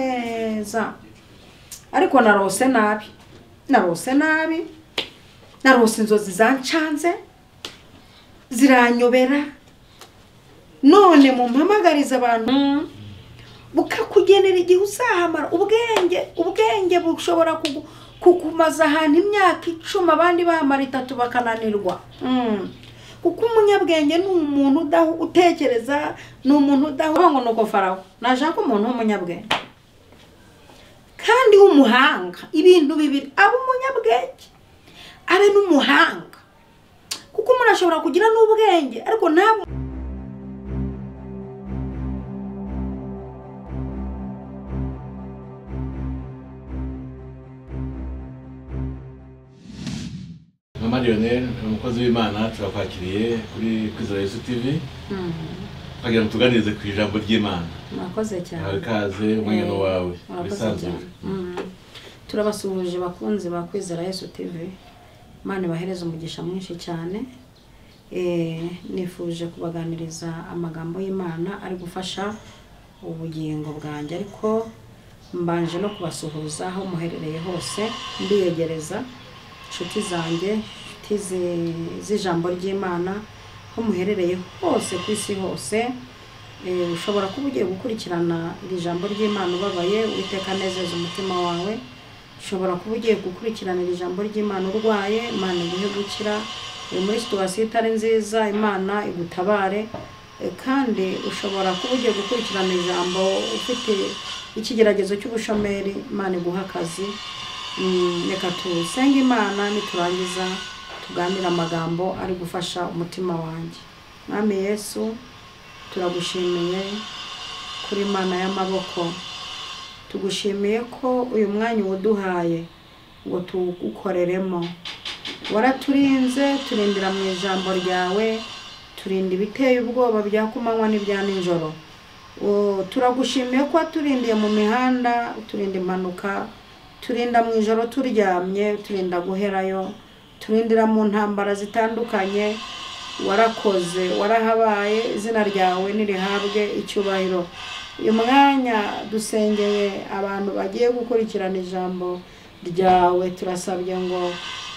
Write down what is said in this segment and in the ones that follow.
neza ariko narose nabi narose nabi narose inzozi zancanze ziranyobera none mumpamagariza abantu bukakugenera igihe uzahamara ubwenge ubwenge bushobora kugu- kukumaza ahantu imyaka icumi abandi bahamara itatu bakananirwa Mm. kuko umunyabwenge ni umuntu udahu- utekereza ni umuntu udahuga ngo ni uko faraho nashaka umuntu w'umunyabwenge kandi w'umuhanga ibintu bibiri aba umunyabwenge abe n'umuhanga kuko umuntu ashobora kugira n'ubwenge ariko ntabwo mama Lionel ni umukozi w'imana turakwakiriye kuri kwizera yesu tv twagira ngo tuganirize ku ijambo ry'imana murakoze nawe cyane ikaze umwanya wawe wisanzure turabasuhuje bakunzi ba kwizera yesu tv imana ibahereza umugisha mwinshi cyane Eh, nifuje kubaganiriza amagambo y'imana ari gufasha ubugingo bwanjye ariko mbanje no kubasuhuza aho muherereye hose mbiyegereza inshuti zanjye inshuti zi- z'ijambo ry'imana aho muherereye hose ku isi hose Eh, ushobora kuba ugiye gukurikirana iri jambo ry'imana ubabaye uwiteka anezeza umutima wawe ushobora kuba ugiye gukurikirana iri jambo ry'imana urwaye imana iguhe gukira uri muri situwasiyo itari nziza imana igutabare Eh, kandi ushobora kuba ugiye gukurikirana ijambo ufite ikigeragezo cy'ubushomeri imana iguha akazi Mm, reka tusenge imana niturangiza tuganire amagambo ari gufasha umutima wanjye mwami yesu turagushimiye kuri mana y'amaboko tugushimiye ko uyu mwanya uwuduhaye ngo tuwukoreremo waraturinze turindira mu ijambo ryawe turinda ibiteye ubwoba bya kumanywa n'ibya nijoro O, turagushimiye ko waturindiye mu mihanda uturinda impanuka turinda mu ijoro turyamye turinda guherayo turindira mu ntambara zitandukanye warakoze warahabaye izina ryawe nirihabwe icyubahiro uyu mwanya dusengeye abantu bagiye gukurikirana ijambo ryawe turasabye ngo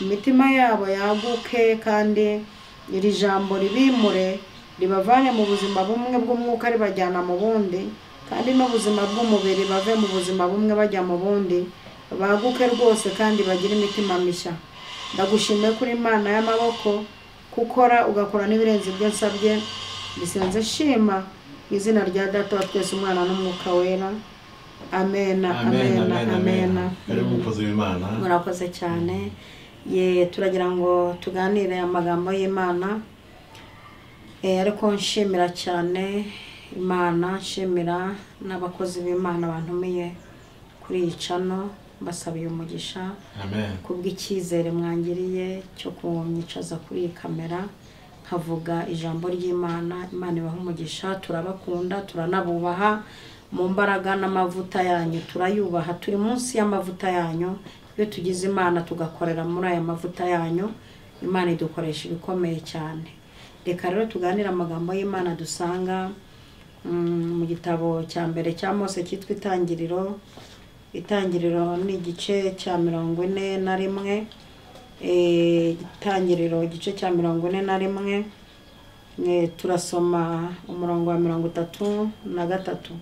imitima yabo yaguke kandi iri jambo ribimure ribavane mu buzima bumwe bw'umwuka ribajyana mu bundi kandi n'ubuzima bw'umubiri bave mu buzima bumwe bajya mu bundi baguke rwose kandi bagire imitima mishya ndagushimiye kuri imana y'amaboko gukora ugakora n'ibirenze ibyo nsabye bisenze shima mu izina rya data wa twese umwana n'umwuka wera amena amen amena amen amen amena karibu umukozi w'imana murakoze cyane ye turagira ngo tuganire amagambo y'imana Eh, ariko nshimira cyane imana nshimira n'abakozi b'imana bantumiye kuri iyi cano mbasabiye umugisha amen kubw'icyizere mwangiriye cyo kunyicaza kuri iyi kamera nkavuga ijambo ry'imana imana ibaha umugisha turabakunda turanabubaha mu mbaraga n'amavuta yanyu turayubaha turi munsi y'amavuta yanyu iyo tugize imana tugakorera muri aya mavuta yanyu imana idukoresha ibikomeye cyane reka rero tuganire amagambo y'imana dusanga mm, mu gitabo cya mbere cya mose cyitwa itangiriro itangiriro ni igice cya mirongo ine na rimwe Eh, itangiriro igice cya mirongo ine na rimwe Eh, turasoma umurongo wa mirongo itatu na gatatu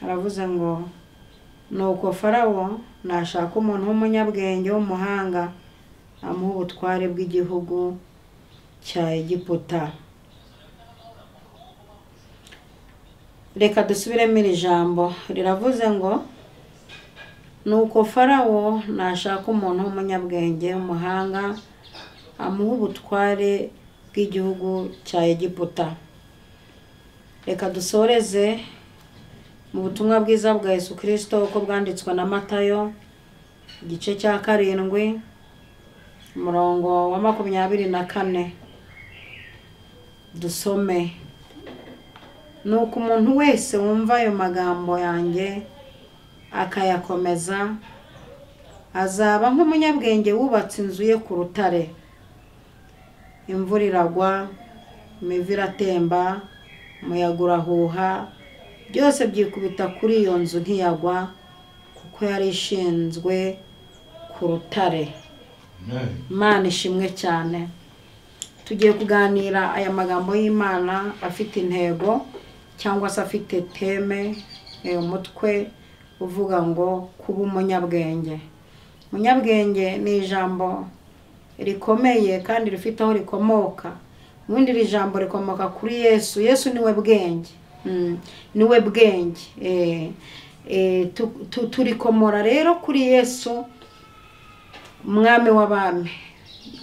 haravuze ngo nuko farawo nashaka umuntu w'umunyabwenge w'umuhanga amuha ubutware bw'igihugu cya egiputa reka dusubiremo iri jambo riravuze ngo nuko farawo nashaka umuntu w'umunyabwenge w'umuhanga amuha ubutware bw'igihugu cya egiputa reka dusoreze mu butumwa bwiza bwa yesu kirisito uko bwanditswe na matayo igice cya karindwi umurongo wa makumyabiri na kane dusome nuko umuntu wese wumva ayo magambo yanjye akayakomeza azaba nk'umunyabwenge wubatse inzu ye ku rutare imvura iragwa imivu iratemba umuyaga urahuha byose byikubita kuri iyo nzu ntiyagwa kuko yari ishinzwe ku rutare imana ishimwe cyane tugiye kuganira aya magambo y'imana afite intego cyangwa se afite teme eh, umutwe uvuga ngo kuba umunyabwenge umunyabwenge ni ijambo rikomeye kandi rifite aho rikomoka ubundi iri jambo rikomoka kuri yesu yesu niwe bwenge Mm, niwe bwenge Eh, eh, tu- tu- turikomora rero kuri yesu umwami w'abami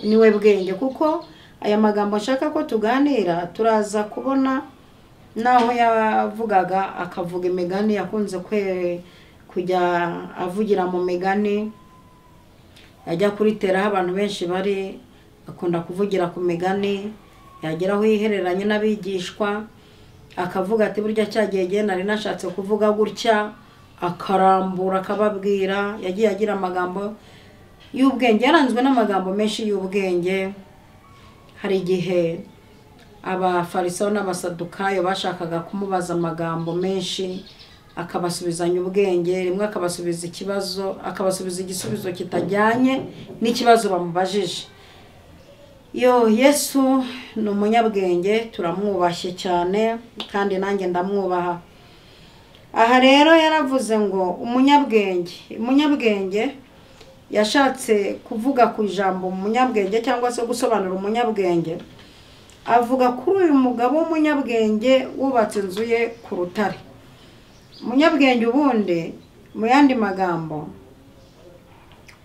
niwe bwenge kuko aya magambo nshaka ko tuganira turaza kubona n'aho yavugaga akavuga imigani yakunze kwe kujya avugira mu migani yajya kuritera aho abantu benshi bari akunda kuvugira ku migani yagera aho yihereranye n'abigishwa akavuga ati burya cya gihe gihe nari nashatse kuvuga gutya akarambura akababwira yagiye agira amagambo y'ubwenge yaranzwe n'amagambo menshi y'ubwenge hari igihe abafarisayo n'abasadukayo bashakaga kumubaza amagambo menshi akabasubizanya ubwenge rimwe akabasubiza ikibazo akabasubiza igisubizo kitajyanye n'ikibazo bamubajije yo yesu ni umunyabwenge turamwubashye cyane kandi nanjye ndamwubaha aha rero yaravuze ngo umunyabwenge umunyabwenge yashatse kuvuga ku ijambo umunyabwenge cyangwa se gusobanura umunyabwenge avuga kuri uyu mugabo w'umunyabwenge wubatse inzu ye ku rutare umunyabwenge ubundi mu yandi magambo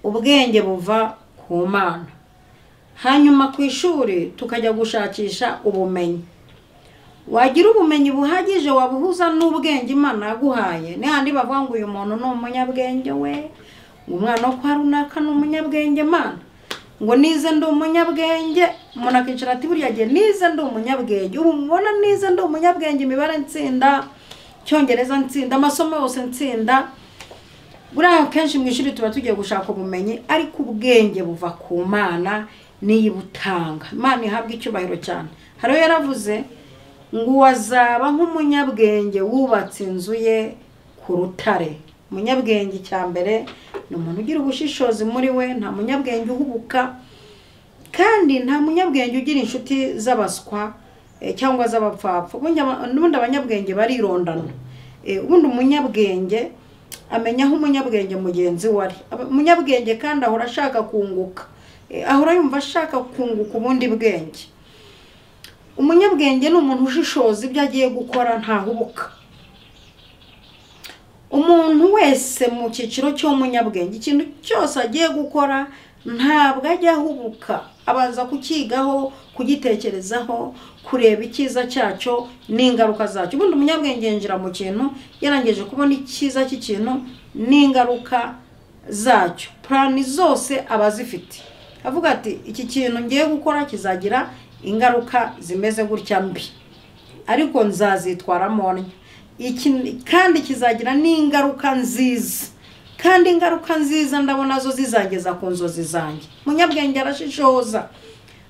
ubwenge buva ku mana hanyuma ku ishuri tukajya gushakisha ubumenyi wagira ubumenyi buhagije wabuhuza n'ubwenge imana yaguhaye ni handi bavuga ngo uyu muntu ni umunyabwenge we ngo umwana wo kwa runaka ni umunyabwenge mana ngo nize ndi umunyabwenge umuntu akicara ati buriya gihe nize ndi umunyabwenge ubu mubona nize ndi umunyabwenge imibare nsinda icyongereza nsinda amasomo yose nsinda buriya akenshi mu ishuri tuba tugiye gushaka ubumenyi ariko ubwenge buva ku mana niyo ibutanga imana ihabwa icyubahiro cyane hari uwo yaravuze ngo wazaba nk'umunyabwenge wubatse inzu ye ku rutare umunyabwenge icya mbere ni umuntu ugira ubushishozi muri we nta munyabwenge uhubuka kandi nta munyabwenge ugira inshuti z'abaswa eh, cyangwa z'abapfapfa ubundi aba- ubundi abanyabwenge barirondana Eh, ubundi umunyabwenge amenya aho umunyabwenge mugenzi we ari Aba- umunyabwenge kandi ahora ashaka kunguka Eh, ahora yumva ashaka kunguka ubundi bwenge umunyabwenge ni umuntu ushishoza ibyo agiye gukora ntahubuka umuntu wese mu cyiciro cy'umunyabwenge ikintu cyose agiye gukora ntabwo ajya ahubuka abanza kukigaho kugitekerezaho kureba icyiza cyacyo n'ingaruka zacyo ubundi umunyabwenge yinjira mu kintu yarangije kubona icyiza cy'ikintu n'ingaruka zacyo purani zose aba azifite avuga ati iki kintu ngiye gukora kizagira ingaruka zimeze gutya mbi ariko nzazitwaramo ntya Iki- kandi kizagira n'ingaruka nziza kandi ingaruka nziza ndabona zo zizageza ku nzozi zanjye umunyabwenge arashishoza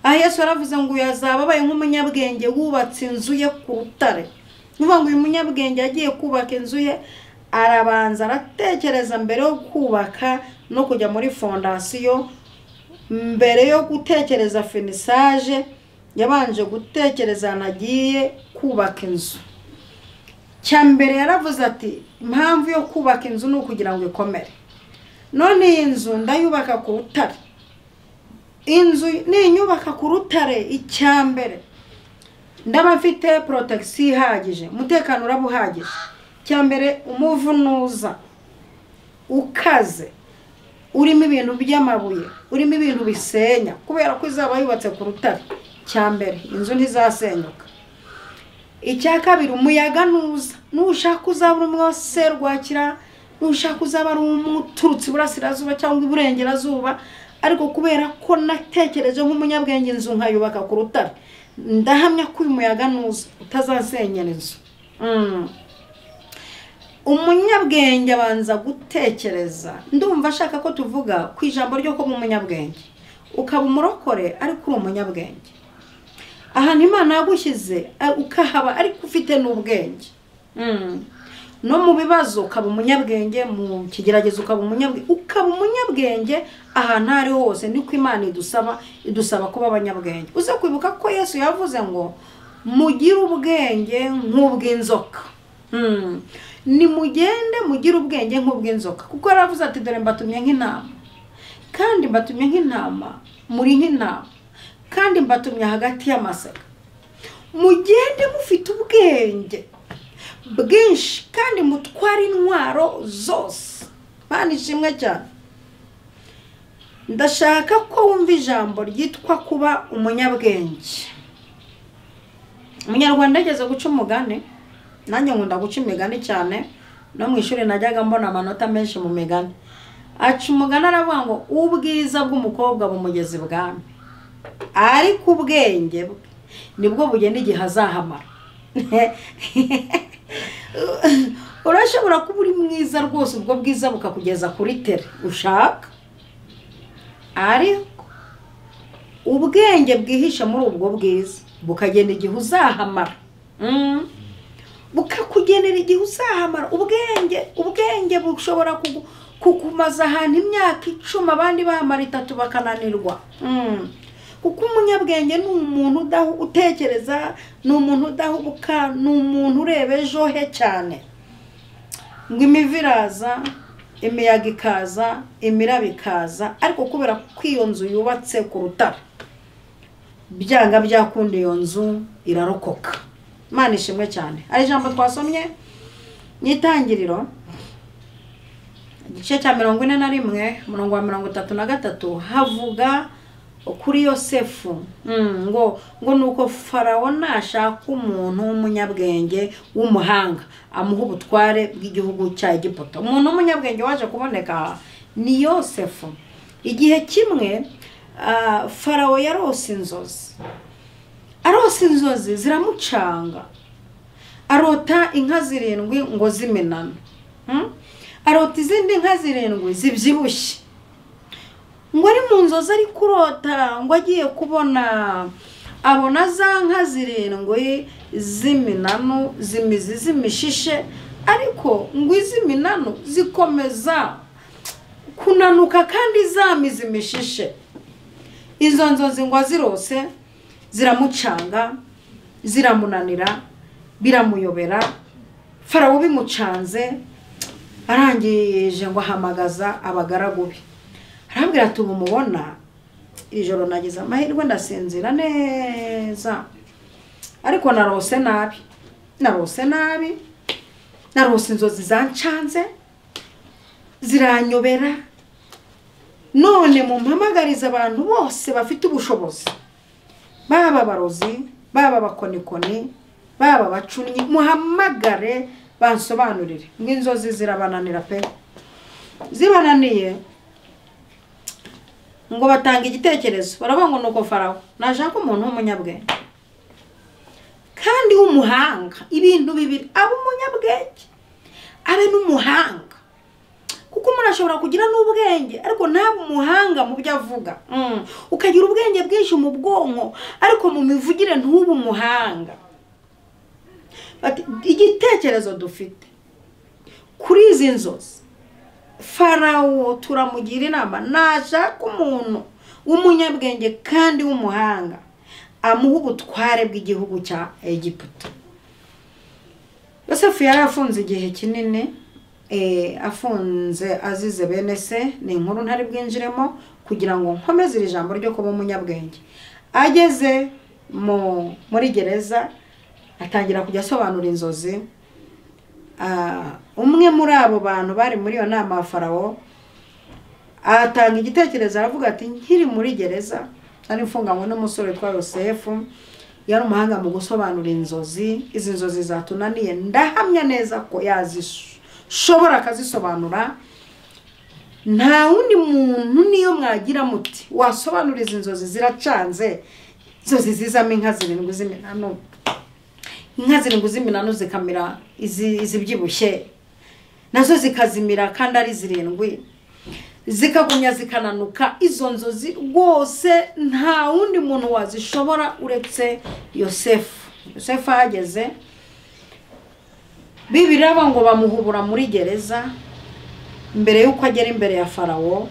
aha yesu yaravuze ngo uyu yazaba abaye nk'umunyabwenge wubatse inzu ye ku rutare ni ukuvuga ngo uyu munyabwenge yagiye kubaka inzu ye arabanza aratekereza mbere yo kubaka no kujya muri fondasiyo mbere yo gutekereza finisaje yabanje gutekereza ahantu agiye kubaka inzu cya mbere yaravuze ati impamvu yo kubaka inzu ni ukugira ngo ikomere none iyi nzu ndayubaka ku rutare inzu ninyubaka ku rutare icya mbere ndaba mfite porotagisi ihagije umutekano uraba uhagije icya mbere umuvunuza ukaze urimo ibintu by'amabuye urimo ibintu bisenya kubera ko izaba yubatse ku rutare cya mbere inzu ntizasenyuka icya kabiri umuyaga nuza nushaka uzaba uri umwe wa serwakira nushaka uzaba ari umuturutse iburasirazuba cyangwa iburengerazuba ariko kubera ko natekereje nk'umunyabwenge inzu nkayubaka ku rutare ndahamya ko uyu muyaga nuza utazasenyera inzu Mm. umunyabwenge abanza gutekereza ndumva ashaka ko tuvuga ku ijambo ryo kuba umunyabwenge ukaba umurokore ariko uri umunyabwenge ahantu imana yagushyize a- ukahaba ariko ufite n'ubwenge Mm. no mu bibazo ukaba umunyabwenge mu kigeragezo ukaba umunyabwenge ukaba umunyabwenge ahantu aho ari ho hose niko imana idusaba idusaba kuba abanyabwenge uze kwibuka ko yesu yavuze ngo mugire ubwenge nk'ubw'inzoka Mm. nimugende mugire ubwenge nk'ubw'inzoka kuko yaravuze ati dore mbatumye nk'intama kandi mbatumye nk'intama muri nk'intama kandi mbatumye hagati y'amasaka mugende mufite ubwenge bwinshi kandi mutware intwaro zose mpande ishimwe cyane ndashaka ko wumva ijambo ryitwa kuba umunyabwenge umunyarwanda ageze guca umugani nanjye nkunda guca imigani cyane no mu ishuri najyaga mbona amanota menshi mu migani aca umugani aravuga ngo ubwiza bw'umukobwa bumugeza ibwami ariko ubwenge bwe nibwo bugena igihe azahamara urashobora kuba uri mwiza rwose ubwo bwiza bukakugeza kuri tere ushaka ariko ubwenge bwihishe muri ubwo bwiza bukagena igihe uzahamara Mm. bukakugenera igihe uzahamara ubwenge ubwenge bushobora kugu- kukumaza ahantu imyaka icumi abandi bahamara itatu bakananirwa Mm. kuko umunyabwenge ni umuntu udahu utekereza ni umuntu udahubuka ni umuntu ureba ejo he cyane ngo imivu iraza imiyaga ikaza imiraba ikaza ariko kubera ko iyo nzu yubatse ku rutare byanga byakunda iyo nzu irarokoka imana ishimwe cyane hari ijambo twasomye mu itangiriro igice cya mirongo ine na rimwe umurongo wa mirongo itatu na gatatu havuga kuri yosefu Mm, ngo ngo ni uko farawo nashaka umuntu w'umunyabwenge w'umuhanga amuha ubutware bw'igihugu cya egiputa umuntu w'umunyabwenge waje kuboneka ni yosefu igihe kimwe ah, farawo yarose inzozi arose inzozi ziramucanga arota inka zirindwi ngo zimenane Mm? arota izindi nka zirindwi zibyibushye ngo ari mu nzozi ari kurota ngo agiye kubona abona za nka zirindwi z'iminanu zimizi z'imishishe ariko ngo iz'iminanu zikomeza kunanuka kandi zamiza imishishe izo nzozi ngo azirose ziramucanga ziramunanira biramuyobera farawo bimucanze arangije ngo ahamagaza abagaragu be arambwira ati ubu mubona iri joro nagize amahirwe ndasinzira neza ariko narose nabi narose nabi narose inzozi zancanze ziranyobera none mumpamagarize abantu bose bafite ubushobozi baba abarozi baba abakonikoni baba abacunnyi muhamagare bansobanurire nk'inzozi zirabananira pe zibananiye ngo batanga igitekerezo baravuga ngo nuko farawo nashaka umuntu w'umunyabwenge kandi w'umuhanga ibintu bibiri aba umunyabwenge abe n'umuhanga kuko umuntu ashobora kugira n'ubwenge ariko ntabe umuhanga mu byo avuga Mm. ukagira ubwenge bwinshi mu bwonko ariko mu mivugire ntube umuhanga Bati, igitekerezo dufite kuri izi nzozi farawo turamugira inama nashaka umuntu w'umunyabwenge kandi w'umuhanga amuha ubutware bw'igihugu cya egiputa yosefu yari afunze igihe kinini eh, afunze azize bene se ni inkuru ntari bwinjiremo kugira ngo nkomeze iri jambo ryo kuba umunyabwenge ageze mu muri gereza atangira kujya asobanura inzozi Ah, umwe muri abo bantu bari muri iyo nama ya farawo atanga igitekerezo aravuga ati nkiri muri gereza nari mfunganywe n'umusore witwa yosefu yari umuhanga mu gusobanura inzozi izi nzozi zatunaniye ndahamya neza ko yazishobora akazisobanura nta wundi muntu niyo mwagira muti wasobanura izi nzozi ziracanze inzozi zizamo inka zirindwi z'iminanu inka zirindwi z'iminanu zikamira izi- izibyibushye nazo zikazimira kandi ari zirindwi zikagumya zikananuka izo nzozi rwose nta wundi muntu wazishobora uretse yosefu yosefu ahageze bibiraba ngo bamuhubura muri gereza mbere y'uko agera imbere ya farawo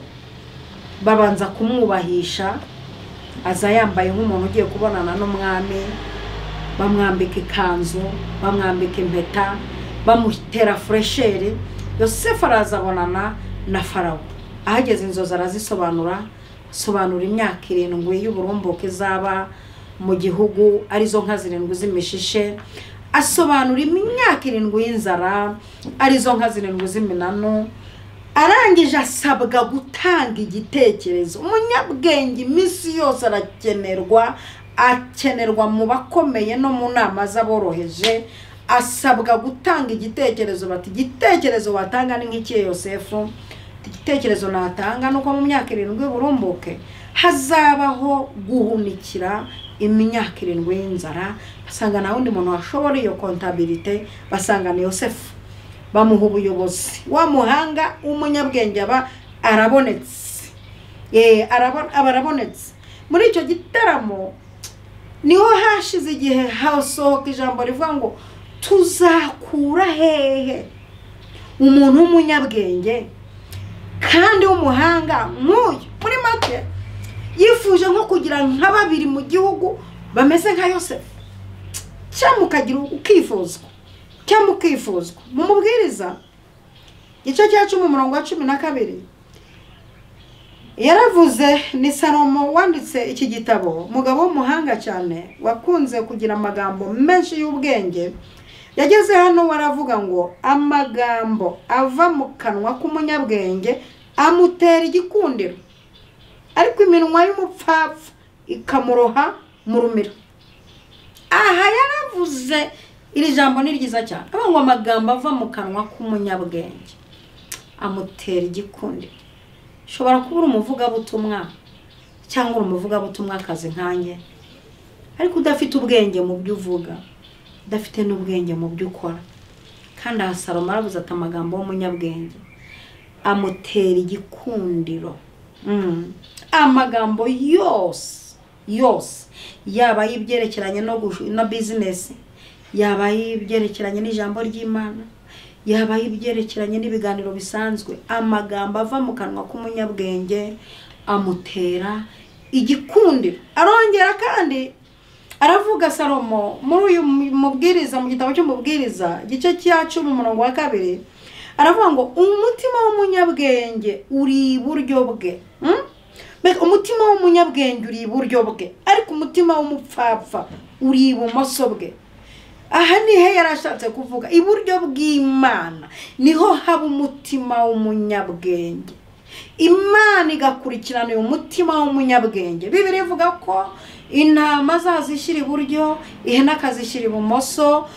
babanza kumwubahisha aza yambaye nk'umuntu ugiye kubonana n'umwami bamwambika ikanzu bamwambika impeta bamutera furesheri yosefu arazabonana na farawo ahageze inzozi arazisobanura asobanura imyaka irindwi y'uburumbuke izaba mu gihugu arizo nka zirindwi z'imishishe asobanura imyaka irindwi y'inzara arizo nka zirindwi z'iminanu arangije asabwa gutanga igitekerezo umunyabwenge iminsi yose arakenerwa akenerwa mu bakomeye no mu nama z'aboroheje asabwa gutanga igitekerezo bati igitekerezo watanga ni nk'ikihe yosefu igitekerezo natanga ni uko mu myaka irindwi burumbuke hazabaho guhunikira imyaka irindwi y'inzara basanga nta wundi muntu washobora iyo kontabirite basanga ni yosefu bamuha ubuyobozi wa muhanga w'umunyabwenge aba arabonetse Eh, arabo- aba arabonetse muri icyo gitaramo niho hashize igihe hasohoka ijambo rivuga ngo tuzakura hehe umuntu w'umunyabwenge kandi w'umuhanga nk'uyu muri make yifuje nko kugira nka babiri mu gihugu bameze nka yosefu cyangwa ukagira ukifuzwa cyangwa ukifuzwa mu mubwiriza igice cya cumi umurongo wa cumi na kabiri yaravuze ni salomo wanditse iki gitabo umugabo w'umuhanga cyane wakunze kugira amagambo menshi y'ubwenge yageze hano waravuga ngo amagambo ava mu kanwa k'umunyabwenge amutera igikundiro ariko iminwa y'umupfapfa ikamuroha mu rumiro aha yaravuze iri jambo ni ryiza cyane avuga ngo amagambo ava mu kanwa k'umunyabwenge amutera igikundi ushobora kuba uri umuvugabutumwa cyangwa uri umuvugabutumwa akazi nkanjye ariko udafite ubwenge mu byo uvuga udafite n'ubwenge mu byo ukora kandi aha salomo aravuze ati amagambo y'umunyabwenge amutera igikundiro Mm. amagambo yose yose yaba ay'ibyerekeranye no gushu- na bizinesi yaba ay'ibyerekeranye n'ijambo ry'imana yaba ay'ibyerekeranye n'ibiganiro bisanzwe amagambo ava mu kanwa k'umunyabwenge amutera igikundiro arongera kandi aravuga salomo muri uyu mubwiriza mu gitabo cy'umubwiriza igice cya cumi umurongo wa kabiri aravuga ngo umutima w'umunyabwenge uri iburyo bwe Hmm? Mbega umutima w'umunyabwenge uri iburyo bwe ariko umutima w'umupfapfa uri ibumoso bwe aha nihe yari ashatse kuvuga iburyo bw'imana niho haba umutima w'umunyabwenge imana igakurikirana uyu mutima w'umunyabwenge bibiri ivuga ko intama azazishyira iburyo ihene akazishyira ibumoso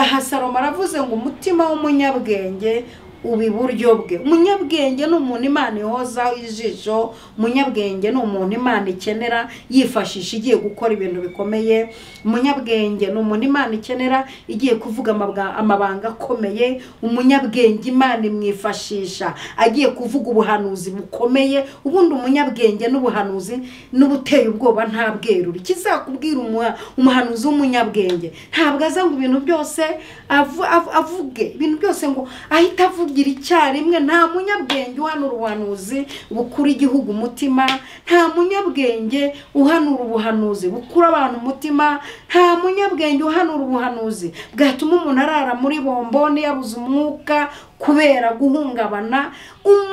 aha salomo aravuze ngo umutima w'umunyabwenge uba iburyo bwe umunyabwenge ni umuntu imana ihozaho ijisho umunyabwenge ni umuntu imana ikenera yifashisha igiye gukora ibintu bikomeye umunyabwenge ni umuntu imana ikenera igiye kuvuga amabwa- amabanga akomeye umunyabwenge imana imwifashisha agiye kuvuga ubuhanuzi bukomeye ubundi umunyabwenge n'ubuhanuzi n'ubuteye ubwoba nta bwerure ikizakubwira umuha- umuhanuzi w'umunyabwenge ntabwo aza ngo ibintu byose avu- avu- avuge ibintu byose ngo ahita avugira icyarimwe nta munyabwenge uhanura ubuhanuzi bukura igihugu umutima nta munyabwenge uhanura ubuhanuzi bukura abantu umutima nta munyabwenge uhanura ubuhanuzi bwatuma umuntu arara muri bomboni yabuze umwuka kubera guhungabana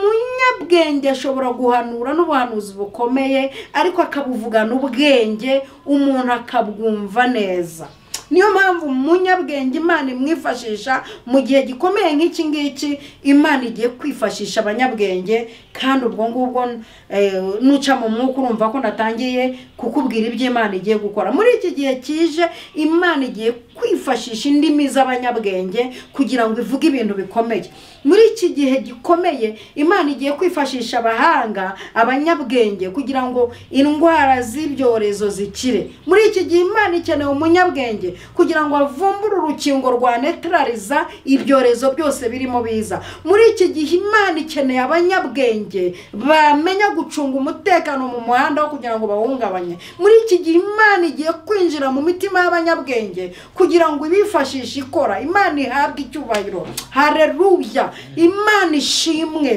umunyabwenge ashobora guhanura n'ubuhanuzi bukomeye ariko akabuvugana ubwenge umuntu akabwumva neza niyo mpamvu umunyabwenge imana imwifashisha mu gihe gikomeye nk'iki ngiki imana igiye kwifashisha abanyabwenge kandi ubwo ngubwo eh, nuca mu mwuka urumva ko natangiye kukubwira ibyo imana igiye gukora muri iki gihe kije imana igiye kwifashisha indimi z'abanyabwenge kugira ngo ivuge ibintu bikomeye muri iki gihe gikomeye imana igiye kwifashisha abahanga abanyabwenge kugira ngo indwara z'ibyorezo zikire muri iki gihe imana ikeneye umunyabwenge kugira ngo avumbure urukingo rwa netarariza ibyorezo byose birimo biza muri iki gihe imana ikeneye abanyabwenge bamenya gucunga umutekano mu muhanda wo kugira ngo bawungabanye muri iki gihe imana igiye kwinjira mu mitima y'abanyabwenge kugira ngo ibifashishe ikora imana ihabwe icyubahiro hareruya imana ishimwe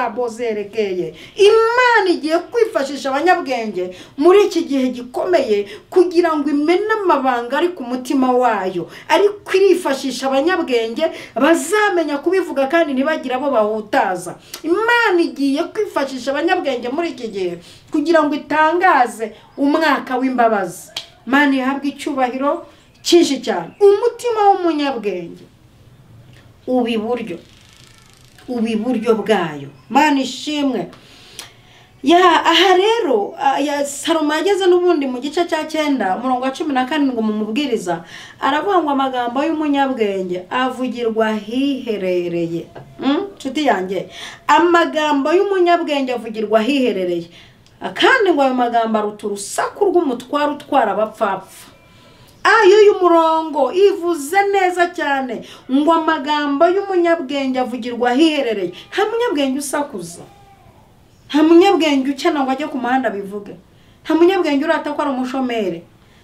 arabozerekeye imana igiye kwifashisha abanyabwenge muri iki gihe gikomeye kugira ngo imene amabanga ari ku mutima wayo ariko irifashisha abanyabwenge bazamenya kubivuga kandi ntibagire abo bahutaza imana igiye kwifashisha abanyabwenge muri iki gihe kugira ngo itangaze umwaka w'imbabazi imana ihabwe icyubahiro cyinshi cyane umutima w'umunyabwenge uba iburyo uba iburyo bwayo mana ishimwe ya aha rero ah, ya salomo yageze n'ubundi mu gice cya cyenda umurongo wa cumi na karindwi mu mubwiriza aravuga ngo amagambo y'umunyabwenge avugirwa ahiherereye Mm, nshuti yanjye amagambo y'umunyabwenge avugirwa ahiherereye kandi ngo ayo magambo aruta urusaku rw'umutwaro utwara abapfapfa ayo y'umurongo ivuze neza cyane ngo amagambo y'umunyabwenge avugirwa ahiherereye nta munyabwenge usakuza nta munyabwenge ukena ngo ajye ku muhanda bivuge nta munyabwenge urata ko ari umushomeri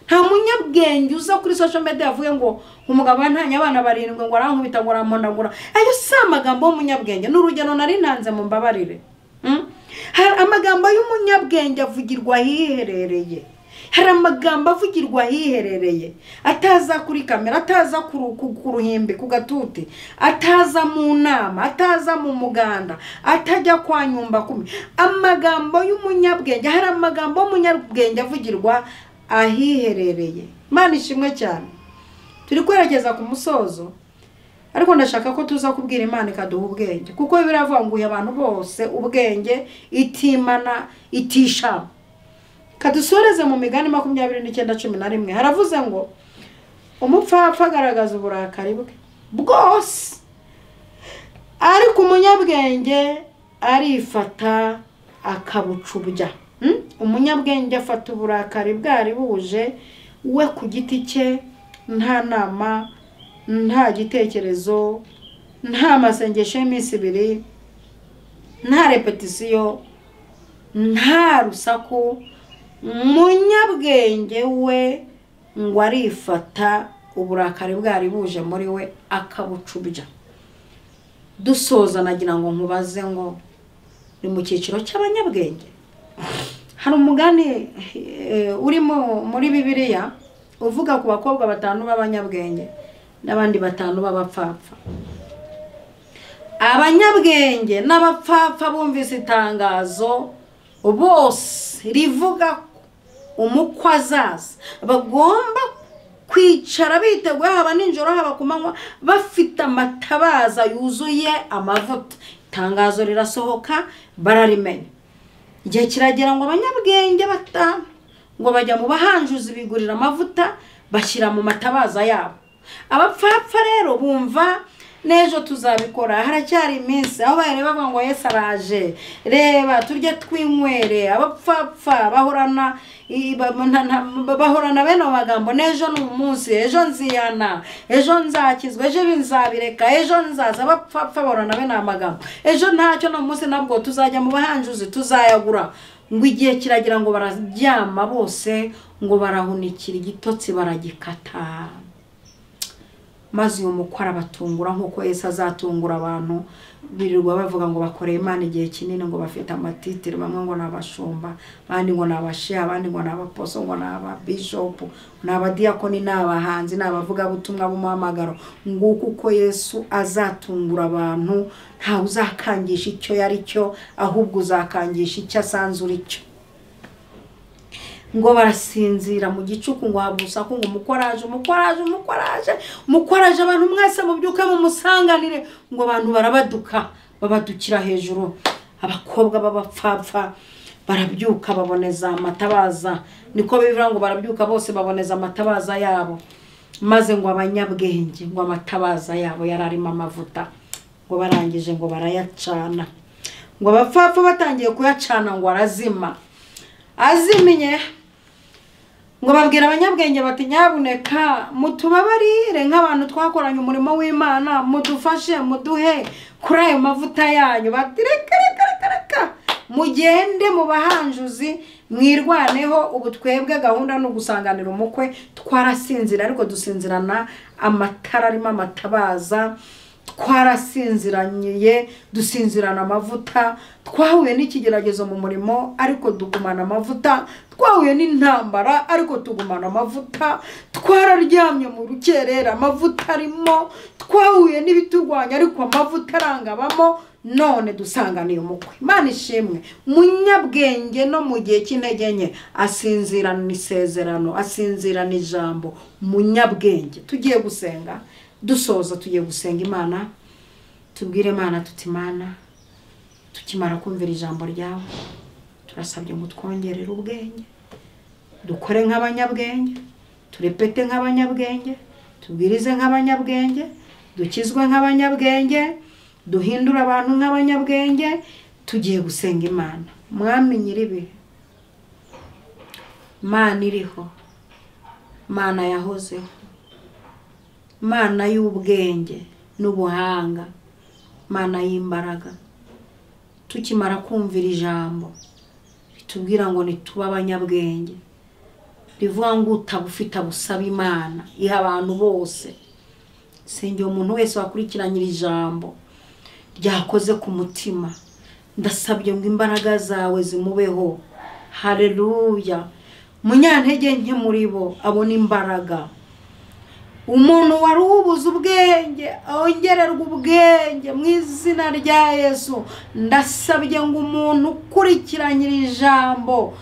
nta munyabwenge uza kuri social media yavuye ngo umugabo yantanye abana barindwi ngo arankubita ngo arampondagura ayo si amagambo y'umunyabwenge ni urugero nari ntanze mu mbabarire Mm? hari amagambo y'umunyabwenge avugirwa ahiherereye hari amagambo avugirwa ahiherereye ataza kuri kamera ataza ku ru- ku- ku ruhimbi ku gatuti ataza mu nama ataza mu muganda atajya kwa nyumba kumi amagambo y'umunyabwenge hari amagambo y'umunyabwenge avugirwa ahiherereye mana ishimwe cyane turi kwerekeza ku musozo ariko ndashaka ko tuza kubwira imana ikaduha ubwenge kuko biravanguye abantu bose ubwenge itimana itishama kadusoreze mu migani makumyabiri n'icyenda cumi na rimwe haravuze ngo umupfapfa agaragaza uburakari bwe bwose ariko umunyabwenge arifata akabucubya Mm? umunyabwenge afata uburakari bwari buje we ku giti cye nta nama nta gitekerezo nta masengesho y'iminsi ibiri nta repetisiyo nta rusaku munyabwenge we ngo arifata uburakari bwari buje muri we akabucubya dusoza nagira ngo nkubaze ngo ni mu cyiciro cy'abanyabwenge hari umugani eh, urimo muri bibiliya uvuga ku bakobwa batanu b'abanyabwenge n'abandi batanu b'abapfapfa abanyabwenge n'abapfapfa bumvise itangazo bose rivuga ko umukwe azaza bagomba kwicara biteguye haba nijoro haba ku manywa bafite amatabaza yuzuye amavuta itangazo rirasohoka bararimenya igihe kiragera ngo abanyabwenge batanu ngo bajya mu bahanjuzi bigurira amavuta bashyira mu matabaza yabo abapfapfa rero bumva n'ejo tuzabikora haracyari iminsi aho bahera bavuga ngo yesu araje reba turye twinywere abapfapfa bahorana i- ba- na- na- bahorana bene ayo magambo n'ejo ni umunsi ejo nziyana ejo nzakizwa ejo ibi nzabireka ejo nzaza abapfapfa bahorana bene ayo magambo ejo ntacyo ni umunsi nabwo tuzajya mu bahanjuzi tuzayagura ngo igihe kiragira ngo bararyama bose ngo barahunikira igitotsi baragikata maze uyu mukwe arabatungura nk'uko Yesu azatungura abantu birirwa bavuga ngo bakoreye imana igihe kinini ngo bafite amatitire bamwe ngo ni abashumba abandi ngo ni abasheha abandi ngo ni abaposo ngo ni ababishopu ni abadiyakoni ni abahanzi ni abavugabutumwa b'umuhamagaro nguko uko Yesu azatungura abantu ntawe uzakangisha icyo yari cyo ahubwo uzakangisha icyo asanze uri cyo ngo barasinzira mu gicuku ngo habwa urusaku ngo umukoraje umukoraje umukoraje umukoraje abantu mwese mubyuke mumusanganire ngo abantu barabaduka babadukira hejuru abakobwa b'abapfapfa barabyuka baboneza amatabaza niko bivuga ngo barabyuka bose baboneza amatabaza yabo maze ngo abanyabwenge ngo amatabaza yabo yari arimo amavuta ngo barangije ngo barayacana ngo abapfapfa batangiye kuyacana ngo arazima azimiye ngo babwira abanyabwenge bati nyabuneka mutubabarire nk'abantu twakoranye umurimo w'imana mudufashe muduhe kuri ayo mavuta yanyu bati reka reka reka reka mugende mu bahanjuzi mwirwaneho ubu twebwe gahunda ni ugusanganira umukwe twarasinzira ariko dusinzirana amatara arimo amatabaza twarasinziraniye dusinzirana amavuta twahuye n'ikigeragezo mu murimo ariko tugumana amavuta twahuye n'intambara ariko tugumana amavuta twararyamye mu rukerera amavuta arimo twahuye n'ibiturwanya ariko amavuta arangabamo none dusanganiye umukwe imana ishimwe munyabwenge no mu gihe cy'intege nke asinzirana isezerano asinzirana ijambo munyabwenge tugiye gusenga dusoza tugiye gusenga imana tubwire imana tuti imana tukimara kumvira ijambo ryawe turasabye ngo twongerere ubwenge dukore nk'abanyabwenge turepete nk'abanyabwenge tubwirize nk'abanyabwenge dukizwe nk'abanyabwenge duhindure abantu nk'abanyabwenge tugiye gusenga imana mwami nyir'ibihe imana iriho imana yahozeho mana y'ubwenge n'ubuhanga mana y'imbaraga tukimara kumvira ijambo ritubwira ngo ntitube abanyabwenge rivuga ngo utaba ufite abusaba imana iha abantu bose sengera umuntu wese wakurikiranye iri jambo ryakoze ku mutima ndasabye ngo imbaraga zawe zimubeho hareruya munyantege nke muri bo abona imbaraga umuntu wari ubuze ubwenge ongererwa ubwenge mu izina rya yesu ndasabye ngo umuntu ukurikiranye iri jambo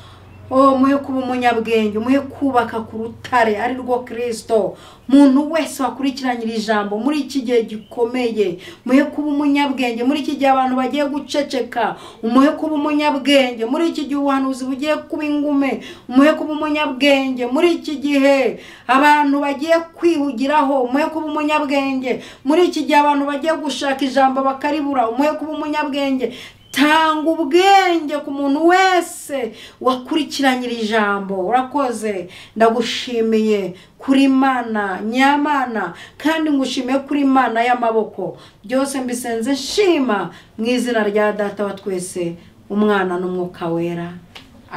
umuhe kuba umunyabwenge umuhe kubaka ku rutare ari rwo kirisito umuntu wese wakurikiranye iri jambo muri iki gihe gikomeye umuhe kuba umunyabwenge muri iki gihe abantu bagiye guceceka umuhe kuba umunyabwenge muri iki gihe ubuhanuzi bugiye kuba ingume umuhe kuba umunyabwenge muri iki gihe abantu bagiye kwihugiraho umuhe kuba umunyabwenge muri iki gihe abantu bagiye gushaka ijambo bakaribura umuhe kuba umunyabwenge tanga ubwenge ku muntu wese wakurikiranye iri jambo urakoze ndagushimiye kuri mana nyamana kandi ngushimiye kuri mana y'amaboko byose mbisenze nshima mu izina rya data wa twese umwana n'umwuka wera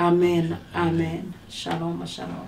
amen amen shalom shalom